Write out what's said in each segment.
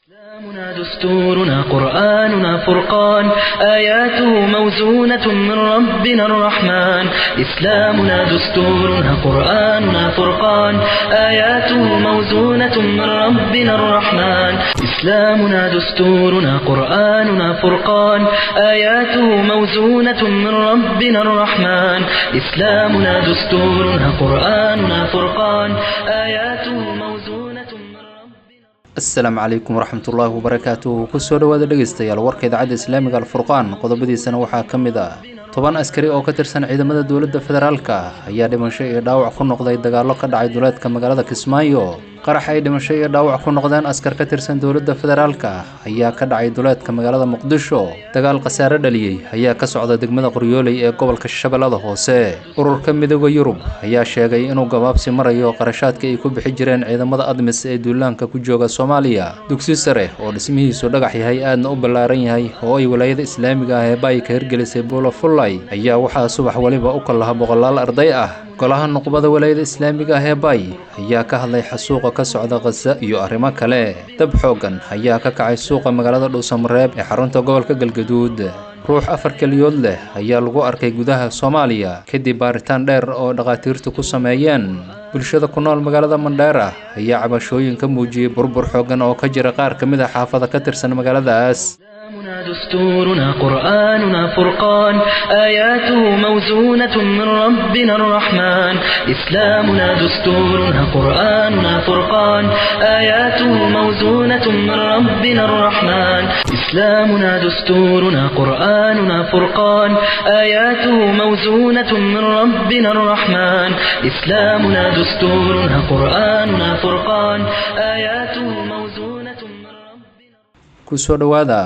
إسلامنا دستورنا قرآننا فرقان آياته موزونة من ربنا الرحمن إسلامنا دستورنا قرآننا فرقان آياته موزونة من ربنا الرحمن إسلامنا دستورنا قرآننا فرقان آياته موزونة من ربنا الرحمن إسلامنا دستورنا قرآننا فرقان آياته موزونة من ربنا asalaamu calaykum waraxmatullaahi wabarakaatuh kusoo dhowaada dhegaystayaal warka idaacadda islaamiga alfurqaan qodobadiisana waxaa ka mid ah toban askari oo ka tirsan ciidamada dowladda federaalka ayaa dhimasho iyo dhaawac ku noqday dagaallo ka dhacay duleedka magaalada kismaayo qarax ay dhimasho iyo dhaawac ku noqdeen askar ka tirsan dowladda federaalka ayaa ka dhacay duleedka magaalada muqdisho dagaal khasaare dhaliyey ayaa ka socda degmada qoryooley ee gobolka shabeellada hoose ururka midooda yurub ayaa sheegay inuu gabaabsi marayo qarashaadka ay ku bixi jireen ciidamada admis ee duulaanka ku jooga soomaaliya dugsi sare oo dhismihiisu dhagax yahay aadna u ballaaran yahay oo ay walaayada islaamiga ah ee baay ka hirgelisay buulo fullay ayaa waxaa subax weliba u kallaha boqolaal arday ah golaha nuqbada walaayada islaamiga ah ee baay ayaa ka hadlay xasuuqa ka socda khasa iyo arrimo kale dab xooggan ayaa ka kacay suuqa magaalada dhuusamareeb ee xarunta gobolka galgaduud ruux afar keliyood leh ayaa lagu arkay gudaha soomaaliya kadib baaritaan dheer oo dhakhaatiirtu ku sameeyeen bulshada ku nool magaalada mandheera ayaa cabashooyin ka muujiyey burbur xooggan oo ka jira qaar ka mid a xaafada ka tirsan magaaladaas إسلامنا دستورنا قرآننا فرقان آياته موزونة من ربنا الرحمن إسلامنا دستورنا قرآننا فرقان آياته موزونة من ربنا الرحمن إسلامنا دستورنا قرآننا فرقان آياته موزونة من ربنا الرحمن إسلامنا دستورنا قرآننا فرقان آياته موزونة من ربنا kusoo dhowaada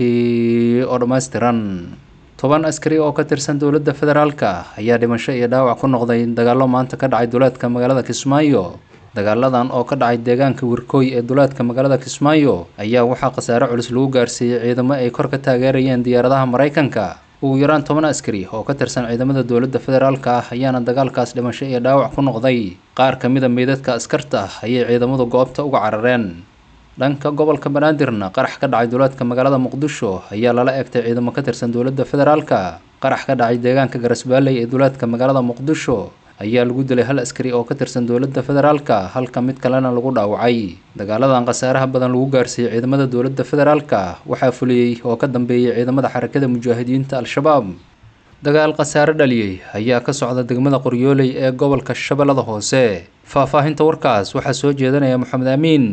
warkii oo dhammaystiran toban askari oo ka tirsan dowladda federaalka ayaa dhimasho iyo dhaawac ku noqday dagaallo maanta ka dhacay duleedka magaalada kismaayo dagaaladan oo ka dhacay deegaanka wirkooy ee duleedka magaalada kismaayo ayaa waxaa khasaare culus lagu gaarsiiyey ciidamo ay kor ka taageerayeen diyaaradaha maraykanka ugu yaraan toban askari oo ka tirsan ciidamada dowladda federaalka ah ayaana dagaalkaas dhimasho iyo dhaawac ku noqday qaar ka mid a meydadka askarta ayay ciidamadu goobta uga carareen dhanka gobolka banaadirna qarax ka dhacay duleedka magaalada muqdisho ayaa lala egtay ciidamo ka tirsan dowladda federaalka qarax ka dhacay deegaanka garasbaaley ee duleedka magaalada muqdisho ayaa lagu dilay hal askari oo ka tirsan dowladda federaalka halka mid kalena lagu dhaawacay dagaaladan khasaaraha badan lagu gaarsiiyey ciidamada dowladda federaalka waxaa fuliyey oo ka dambeeyey ciidamada xarakada mujaahidiinta al-shabaab dagaal khasaare dhaliyey ayaa ka socda degmada qoryooley ee gobolka shabeellada hoose faahfaahinta warkaas waxaa soo jeedanaya maxamed amiin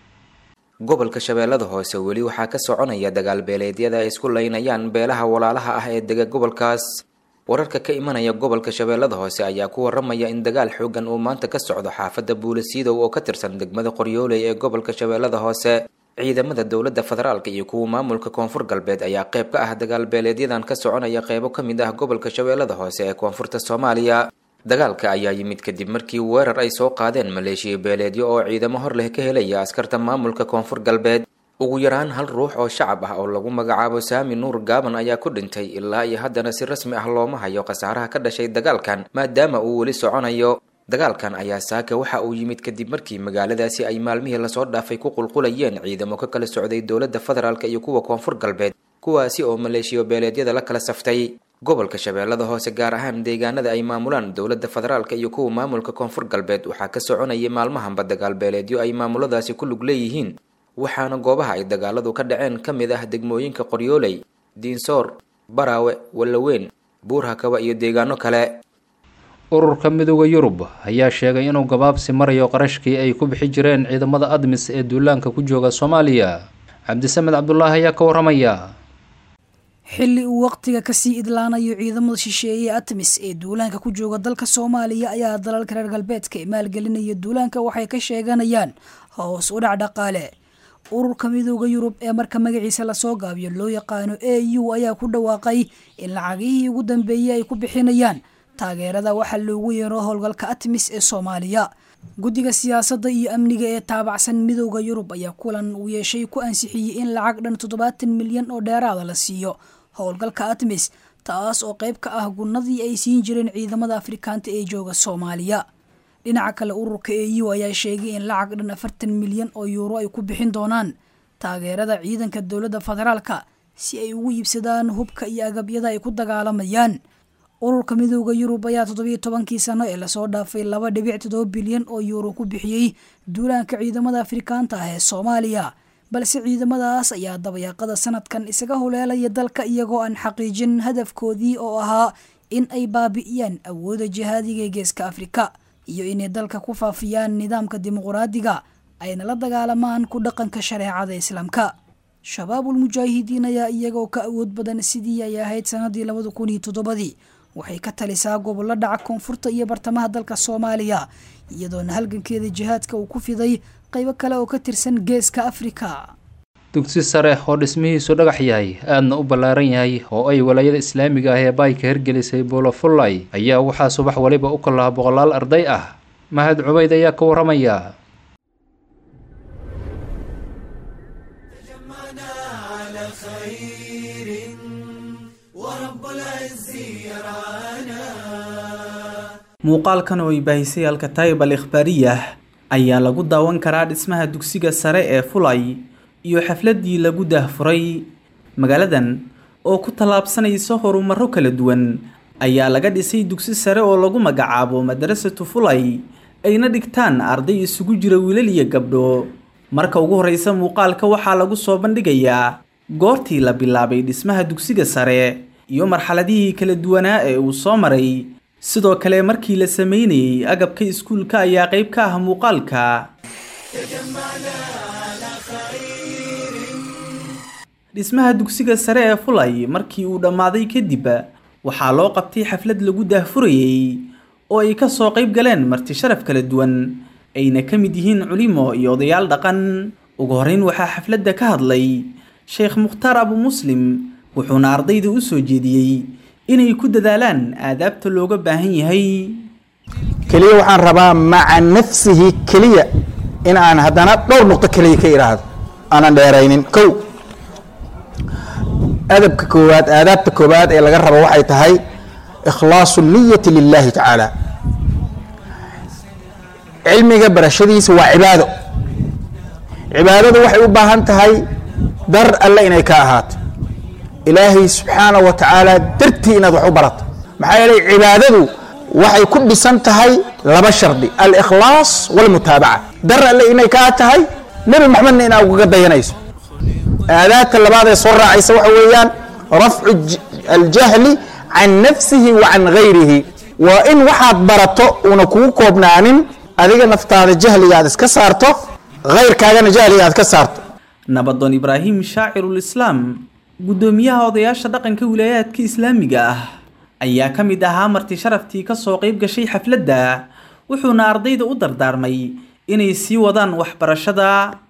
gobolka shabeellada hoose weli waxaa ka soconaya dagaal beeleedyada ay isku laynayaan beelaha walaalaha ah ee dega gobolkaas wararka ka imanaya gobolka shabeellada hoose ayaa ku waramaya in dagaal xoogan uu maanta ka socdo xaafadda buulasiidow oo ka tirsan degmada qoryooley ee gobolka shabeellada hoose ciidamada dowladda federaalka iyo kuwa maamulka koonfur galbeed ayaa qayb ka ah dagaal beeleedyadan ka soconaya qeybo ka mid ah gobolka shabeellada hoose ee koonfurta soomaaliya dagaalka ayaa yimid kadib markii weerar ay soo qaadeen maleeshiya beeleedyo oo ciidamo hor leh ka helaya askarta maamulka koonfur galbeed ugu yaraan hal ruux oo shacab ah oo lagu magacaabo saami nuur gaaban ayaa ku dhintay ilaa iyo haddana si rasmi ah looma hayo khasaaraha ka dhashay dagaalkan maadaama uu weli soconayo dagaalkan ayaa saaka waxa uu yimid kadib markii magaaladaasi ay maalmihii lasoo dhaafay ku qulqulayeen ciidamo ka kala socday dowladda federaalk iyo kuwa koonfur galbeed kuwaasi oo maleeshiyo beeleedyada la kala saftay gobolka shabeellada hoose gaar ahaan deegaanada ay maamulaan dowladda federaalka iyo kuwa maamulka koonfur galbeed waxaa ka soconayay maalmahanba dagaal beeleedyo ay maamuladaasi ku lug leeyihiin waxaana goobaha ay dagaaladu ka dhaceen ka mid ah degmooyinka qoryooley diinsoor baraawe wallaweyn buurhakaba iyo deegaano kale ururka midooda yurub ayaa sheegay inuu gabaabsi marayo qarashkii ay ku bixi jireen ciidamada admis ee duulaanka ku jooga soomaaliya cabdisamed cabdulaahi ayaa ka waramaya xilli uu waqtiga kasii idlaanayo ciidamada shisheeye atmis ee duulaanka ku jooga dalka soomaaliya ayaa dalalka reer galbeedka ee maalgelinaya duulaanka waxay ka sheeganayaan hoos u dhac dhaqaale ururka midooda yurub ee marka magaciisa lasoo gaabiyo loo yaqaano a u ayaa ku dhawaaqay in lacagihii ugu dambeeyey ay ku bixinayaan taageerada waxaa loogu yeero howlgalka atmis ee soomaaliya guddiga siyaasadda iyo amniga ee taabacsan midooda yurub ayaa kulan uu yeeshay ku ansixiyey in lacag dhan toddobaatan milyan oo dheeraada la siiyo howlgalka atmis taas oo qayb ka ah gunnadii ay siin jireen ciidamada afrikaanta ee jooga soomaaliya dhinaca kale ururka e u ayaa sheegay in lacag dhan afartan milyan oo yuuro ay ku bixin doonaan taageerada ciidanka dowladda federaalka si ay ugu iibsadaan hubka iyo agabyada ay ku dagaalamayaan ururka midooda yurub ayaa toddobiyo tobankii sano ee lasoo dhaafay laba dhibic toddoba bilyan oo yuuro ku bixiyey duulaanka ciidamada afrikaanta ah ee soomaaliya balse ciidamadaas ayaa dabayaaqada sanadkan isaga huleelaya dalka iyagoo aan xaqiijin hadafkoodii oo ahaa in ay baabi'iyaan awooda jihaadiga ee geeska afrika iyo inay dalka ku faafiyaan nidaamka dimuquraadiga ayna la dagaalamaan ku dhaqanka shareecada islaamka shabaabul mujaahidiin ayaa iyagoo ka awood badan sidii ay ahayd sanadii labada kun iyo toddobadii waxay ka talisaa gobollo dhaca koonfurta iyo bartamaha dalka soomaaliya iyadoona halgankeeda jihaadka uu ku fiday qaybo kale oo ka tirsan geeska afrika dugsi sare oo dhismihiisu dhagax yahay aadna u ballaaran yahay oo ay walaayada islaamiga ah ee baayka hirgelisay buulofullay ayaa waxaa subax waliba u kalaha boqolaal arday ah mahad cubayd ayaa ka waramaya muuqaalkan oo ay baahisay alkataayib al ikhbaariyah ayaa lagu daawan karaa dhismaha dugsiga sare ee fulay iyo xafladii lagu daahfuray magaaladan oo ku tallaabsanaysa horumarro kala duwan ayaa laga dhisay dugsi sare oo lagu magacaabo madarasatu fulay ayna dhigtaan arday isugu jira wiilal iyo gabdho marka ugu horreysa muuqaalka waxaa lagu soo bandhigayaa goortii la bilaabay dhismaha dugsiga sare iyo marxaladihii kala duwanaa ee uu soo maray sidoo kale markii la sameynayey agabka iskuulka ayaa qayb ka ah muuqaalka dhismaha dugsiga sare ee fulay markii uu dhammaaday kadib waxaa loo qabtay xaflad lagu daahfurayey oo ay ka soo qayb galeen marti sharaf kala duwan ayna ka mid yihiin culimo iyo odayaal dhaqan ugu horreyn waxaa xafladda ka hadlay sheekh mukhtaar abu muslim wuxuuna ardayda u soo jeediyey inay ku dadaalaan aadaabta looga baahan yahay keliya waxaan rabaa maca nafsihi keliya in aan haddana dhowr nuqdo keliya ka idhaahdo aanan dheeraynin kow adabka koowaad aadaabta koowaad ee laga rabo waxay tahay ikhlaasu niyati lilahi tacaala cilmiga barashadiisa waa cibaado cibaadadu waxay u baahan tahay dar alle inay ka ahaato ilaahay subxaana wa tacaala dartii inaad wax u barato maxaa yeelay cibaadadu waxay ku dhisan tahay laba shardi alikhlaas walmutaabaca dar alle inay kaa tahay nebi maxamedna inaa ugaga dayanayso aadaadka labaad ee soo raacaysa waxa weeyaan rafcu aljahli can nafsihi wa can gayrihi waa in waxaad barato una kugu koobnaanin adiga naftaada jahliga aad iska saarto hayrkaagana jahliga aad ka saarto nabadoon ibraahim shaacirulislaam guddoomiyaha odayaasha dhaqanka wilaayaadka islaamiga ah ayaa ka mid ahaa marti sharaftii ka soo qayb gashay xafladda wuxuuna ardayda u dardaarmay inay sii wadaan waxbarashada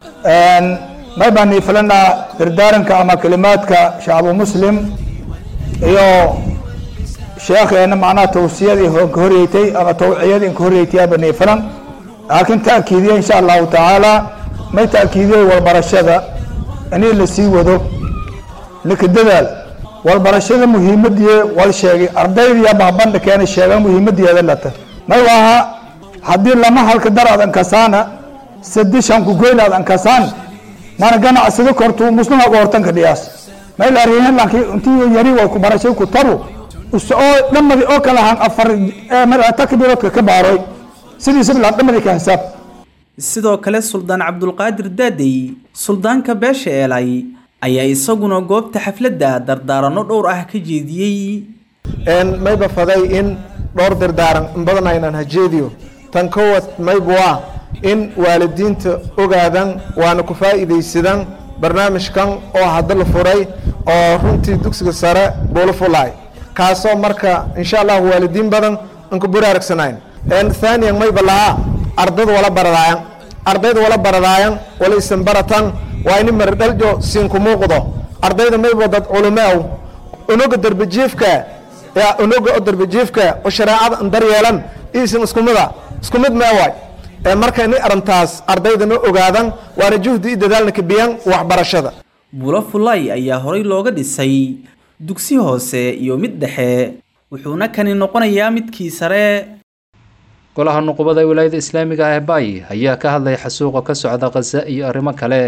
may baan iifilanaa dardaaranka ama kelimaadka shacbu muslim iyo sheekheena macnaha tawsiyadii ka horeeytay ama tawciyadii ka horeeytay baan iifilan laakiin ta'kiidiye insha allahu tacaala may ta'kiidiyey walbarashada inii la sii wado lika dadaal walbarashada muhiimadii wal sheegay ardaydiya bahbandha keena sheegan muhiimadeeda lata may waaha haddii lama halka dar aad ankasaana sadishan ku goyn aad ankasaan mana ganacsado kortu muslima uga hortanka dhiyaas may la rihin laakiin intii yari way ku barashay ku taru oo dhamadi oo kala han afar takbiiroodka ka baaroy sidiisa bilaa dhamadi ka hisaab sidoo kale suldaan cabdulqaadir daadey suldaanka beesha eelay ayaa isaguna goobta xafladda dardaaranno dhowr ah ka jeediyey mayba faday in dhowr dardaaran in badan aynan hajeediyo tan kowad mayba waa in waalidiinta ogaadan waana ku faa'iidaysadan barnaamijkan oo hadda la furay oo runtii dugsiga sare buulo fulaay kaasoo marka insha allahu waalidiin badan anku buraaragsanayn thaaniyan mayba lahaa ardada wala baradaayan ardayda wala baradaayan wala isan baratan waa ini maridhaljo siinku muuqdo ardayda mayba dad culumeow unuga darbajiifka unuga oo darbajiifka oo shareecada an daryeelan iisan isku mida isku mid meewaay marka ini arrintaas ardaydana ogaadan waana juhdi i dadaalna kabiyan waxbarashada buulo fulay ayaa horay looga dhisay dugsi hoose iyo mid dhexe wuxuuna kani noqonayaa midkii sare golaha nuqubada wilaayada islaamiga ah ee baay ayaa ka hadlay xasuuqa ka socda khaza iyo arrimo kale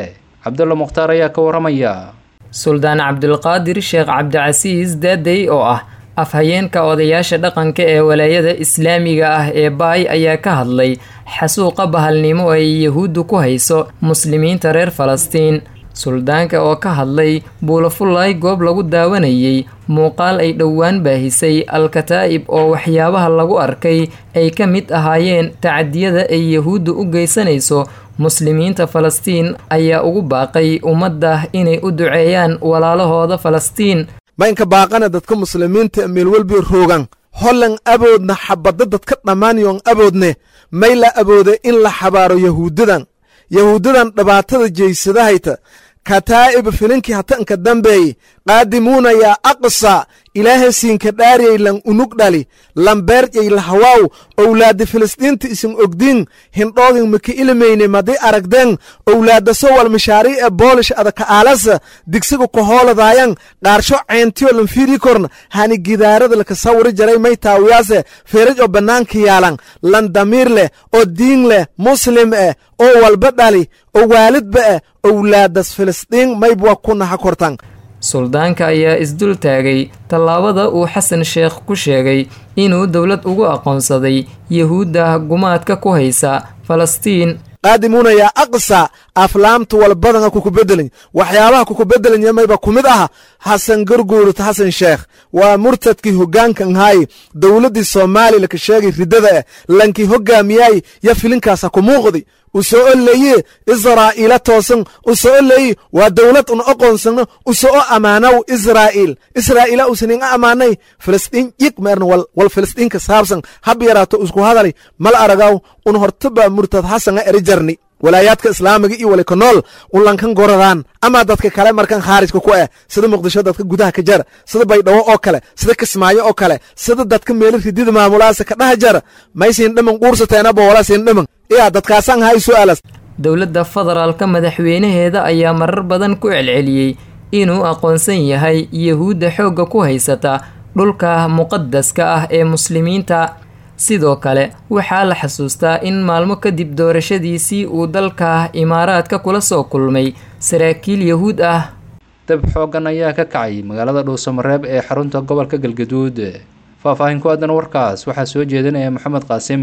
cabdulla mukhtaar ayaa ka waramaya suldaan cabdulqaadir sheekh cabdicasiis daadey oo ah afhayeenka odayaasha dhaqanka ee walaayada islaamiga ah ee baay ayaa ka hadlay xasuuqa bahalnimo ay yahuuddu ku hayso muslimiinta reer falastiin suldaanka oo ka hadlay buulafullaay goob lagu daawanayay muuqaal ay dhowaan baahisay al-kataa'ib oo waxyaabaha lagu arkay ay ka mid ahaayeen tacadiyada ay yahuuddu u geysanayso muslimiinta falastiin ayaa ugu baaqay ummadda inay u duceeyaan walaalahooda falastiin maynka baaqana dadka muslimiinta meel welbi roogan hollan aboodna xabadda dadka dhammaaniyoon aboodne may la abooda in la xabaaro yahuuddadan yahuuddadan dhibaatada jeysadahayta kataa'ib filinkii hatanka dambeey qaadimuuna yaa aqsa ilaahay siinka dhaariyay lan unug dhali lambeerjay lahawaaw owlaadda filistiinta isin ogdiin hindhoodin maka ilmayne madii aragdeen owlaadda sowal mashaarii ee boolish adaka aalasa digsiga kohooladayan qaarsho ceentiyo lanfiiri korna hani gidaarada laka sawiri jaray may taawiyaase feeraj oo bannaanka yaalan lan damiir leh oo diin leh muslim eh oo walba dhali oo waalidba eh owlaaddas filistiin maybwa ku naha kortan suldaanka ayaa isdul taagay tallaabada uu xasan sheekh ku sheegay inuu dowlad ugu aqoonsaday yahuudda gumaadka ku haysa falastiin qaadimuuna yaa aqsa aflaamta walbadana kukubedelin waxyaabaha kukubedelanya mayba ku mid aha xasan garguurut xasan sheekh waa murtadkii hoggaankan haay dowladdii soomaaliya laka sheegay riddada eh lankii hoggaamiyaay ya filinkaasa ku muuqdi u soo oleeye israa'iila toosan u soo oleeye waa dowlad un oqoonsano u soo ammaanow israa'iil israa'iila usanin a ammaanay filistiin yig meerna wal wal filistiinka saabsan hab yaraato isku hadalay mal aragaw un hortaba murtad xasana eri jarni walaayaadka islaamiga iyo wali ka nool unlankan goradaan ama dadka kale markan khaarijka ku eh sida muqdisho dadka gudaha ka jara sida baydhabo oo kale sida kismaayo oo kale sida dadka meelo ridida maamulaasa ka dhaha jara maysiin dhiman quursateena boolasiin dhiman iya dadkaasaan hay su'aalas dowladda federaalka madaxweynaheeda ayaa marar badan ku celceliyey inuu aqoonsan yahay yahuudda xoogga ku haysata dhulka muqadaska ah ee muslimiinta sidoo kale waxaa la xasuustaa in maalmo kadib doorashadiisii uu dalka imaaraadka kula soo kulmay saraakiil yahuud ah dab xooggan ayaa ka kacay magaalada dhuusamareeb ee xarunta gobolka galgaduud faahfaahin ku aadan warkaas waxaa soo jeedinaya maxamed qaasim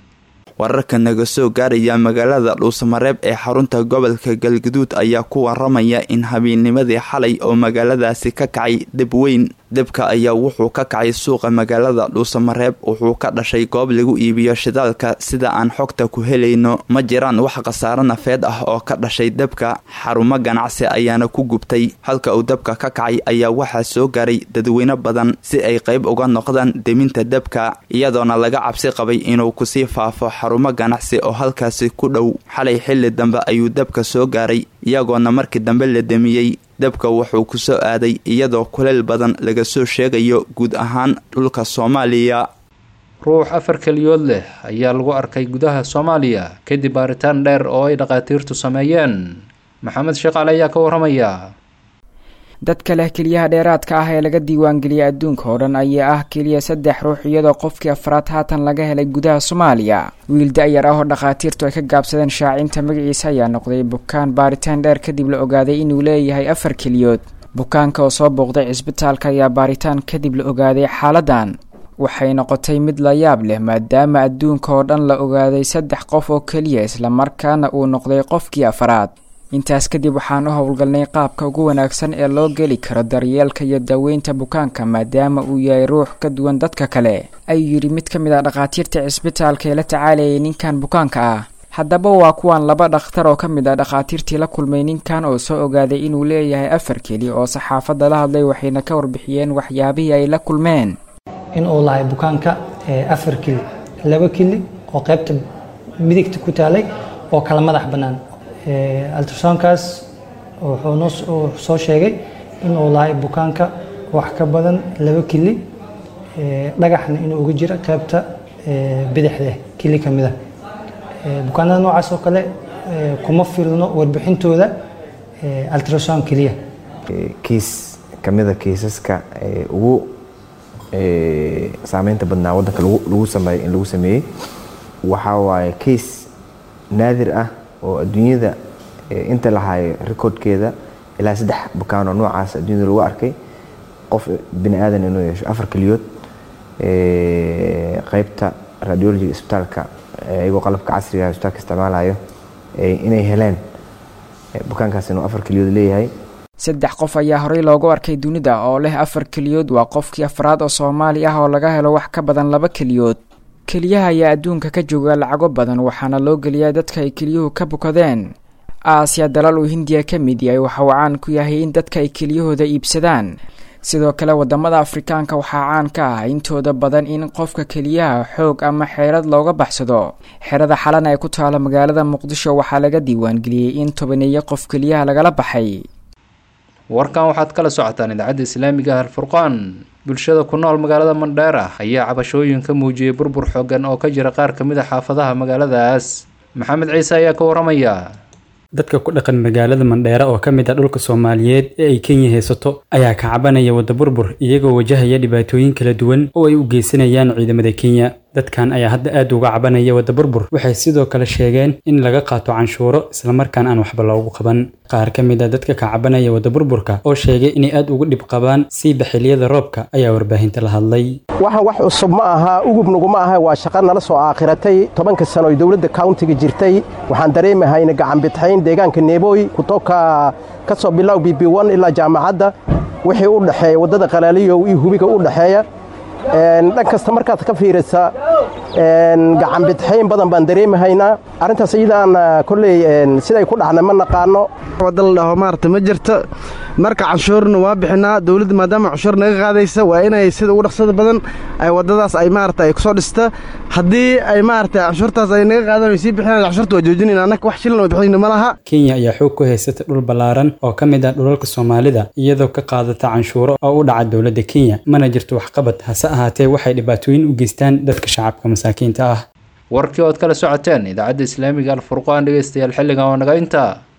wararka naga soo gaaraya magaalada dhuusamareeb ee xarunta gobolka galgaduud ayaa ku waramaya in habeenimadii xalay oo magaaladaasi ka kacay deb weyn debka ayaa wuxuu ka kacay suuqa magaalada dhuusamareeb wuxuu ka dhashay goob lagu iibiyo shidaalka sida aan xogta ku helayno ma jiraan wax khasaaro nafeed ah oo ka dhashay debka xarumo ganacsi ayaana ku gubtay halka uu debka ka kacay ayaa waxaa soo gaaray dadweyne badan si ay qayb uga noqdaan deminta debka iyadoona laga cabsi qabay inuu kusii faafo xarumo ganacsi oo halkaasi ku dhow xalay xilli dambe ayuu debka soo gaaray iyagoona markii dambe la demiyey debka wuxuu ku soo aaday iyadoo kuleyl badan laga soo sheegayo guud ahaan dhulka soomaaliya ruux afar keliyood leh ayaa lagu arkay gudaha soomaaliya kadib baaritaan dheer oo ay dhakhaatiirtu sameeyeen maxamed sheeqaale ayaa ka waramaya dadka leh keliyaha dheeraadka ah ee laga diiwaangeliyay adduunka oo dhan ayaa ah keliya saddex ruux iyadoo qofkii afraad haatan laga helay gudaha soomaaliya wiil da-yar ah oo dhakhaatiirtu ay ka gaabsadeen shaacinta magaciisa ayaa noqday bukaan baaritaan dheer kadib la ogaaday inuu leeyahay afar keliyood bukaanka oo soo booqday cisbitaalka ayaa baaritaan kadib la ogaaday xaaladan waxay noqotay mid la yaab leh maadaama adduunka oo dhan la ogaaday saddex qof oo keliya islamarkaana uu noqday qofkii afraad intaas kadib waxaan u howlgalnay qaabka ugu wanaagsan ee loo geli karo daryeelka iyo daaweynta bukaanka maadaama uu yahay ruux ka duwan dadka kale ayuu yidhi mid ka mid ah dhakhaatiirta cisbitaalka ee la tacaalayay ninkan bukaanka ah haddaba waa kuwan laba dhakhtar oo ka mid ah dhakhaatiirtii la kulmay ninkan oo soo ogaaday inuu leeyahay afar keli oo saxaafadda la hadlay waxayna ka warbixiyeen waxyaabihii ay la kulmeen in uu lahay bukaanka afar keli laba keli oo qaybta midigta ku taalay oo kala madax bannaan altrasounkaas wuxuu noo soo sheegay inuu lahay bukaanka wax ka badan laba kili dhagaxna inuu uga jiro qaybta bidixda kili ka mida bukaanada noocaas oo kale kuma filno warbixintooda altrasound keliya kiis ka mida kiisaska ugu saameynta badnaa waddanka lagu sameeyey in lagu sameeyey waxaa waaye kiis naadir ah oo adduunyada inta lahayo recordkeeda ilaa saddex bukaanoo noocaas adduunyada lagu arkay qof bini aadan inuu yeesho afar keliyood qeybta radiologiga isbitaalka iyagoo qalabka casriga isbitaalka isticmaalayo inay heleen bukaankaas inuu afar keliyood leeyahay saddex qof ayaa horey loogu arkay dunida oo leh afar keliyood waa qofkii afraad oo soomaali ah oo laga helo wax ka badan laba keliyood keliyaha ayaa adduunka ka jooga lacago badan waxaana loo geliyaa dadka ay keliyuhu ka bukadeen aasiya dalal uu hindiya ka mid yahay waxa uu caan ku yahay in dadka ay keliyahooda iibsadaan sidoo kale wadamada afrikaanka waxaa caan ka ah intooda badan in qofka keliyaha xoog ama xeelad looga baxsado xerada xalan ee ku taala magaalada muqdisho waxaa laga diiwaangeliyey in tobaneeyo qof keliyaha lagala baxay warkan waxaad kala socotaan idaacadda islaamiga alfurqaan bulshada ku nool magaalada mandheera ayaa cabashooyin ka muujiyey burbur xoogan oo ka jira qaar ka mid a xaafadaha magaaladaas maxamed ciise ayaa ka waramaya dadka ku dhaqan magaalada mandheera oo ka mid ah dhulka soomaaliyeed ee ay kenya haysato ayaa ka cabanaya wadda burbur iyagoo wajahaya dhibaatooyin kala duwan oo ay u geysanayaan ciidamada kenya dadkan ayaa hadda aad uga cabanaya wadda burbur waxay sidoo kale sheegeen in laga qaato canshuuro islamarkaan aan waxba loogu qaban qaar ka mid a dadka ka cabanaya wadda burburka oo sheegay inay aad uga dhib qabaan siiba xiliyada roobka ayaa warbaahinta la hadlay waxaan wax cusub ma aha ugubnuguma aha waa shaqo nala soo aakhiratay tobanka sano oy dowladda countiga jirtay waxaan dareemahayna gacanbidxayn deegaanka neebooy kutoka ka soo bilow b b n ilaa jaamacadda wixii u dhexeeya waddada qalaaliyow iyo hubiga u dhexeeya dhan kasta markaad ka fiirisa gacanbidxayn badan baan dareemahaynaa arrintaas iyadaan kolley siday ku dhacna ma naqaano wadda la dhaho maarata ma jirto marka canshuurna waa bixinaa dowladda maadaama canshuur naga qaadaysa waa inay sida ugu dhaqsada badan ay waddadaas ay maarata ay kusoo dhista haddii ay maarata canshuurtaas ay naga qaadan ay sii bixinaan canshuurta waa joojinayna annaka wax shilin oo bixinayna ma laha kenya ayaa xoog ku haysata dhul ballaaran oo ka mid ah dhulalka soomaalida iyadoo ka qaadata canshuuro oo u dhaca dowladda kenya mana jirto waxqabad hase ahaatee waxay dhibaatooyin u geystaan dadka shacabka masaakiinta ah warkii ood kala socoteen idaacadda islaamiga alfurqaan dhegeystayaal xilligan oo naga intaa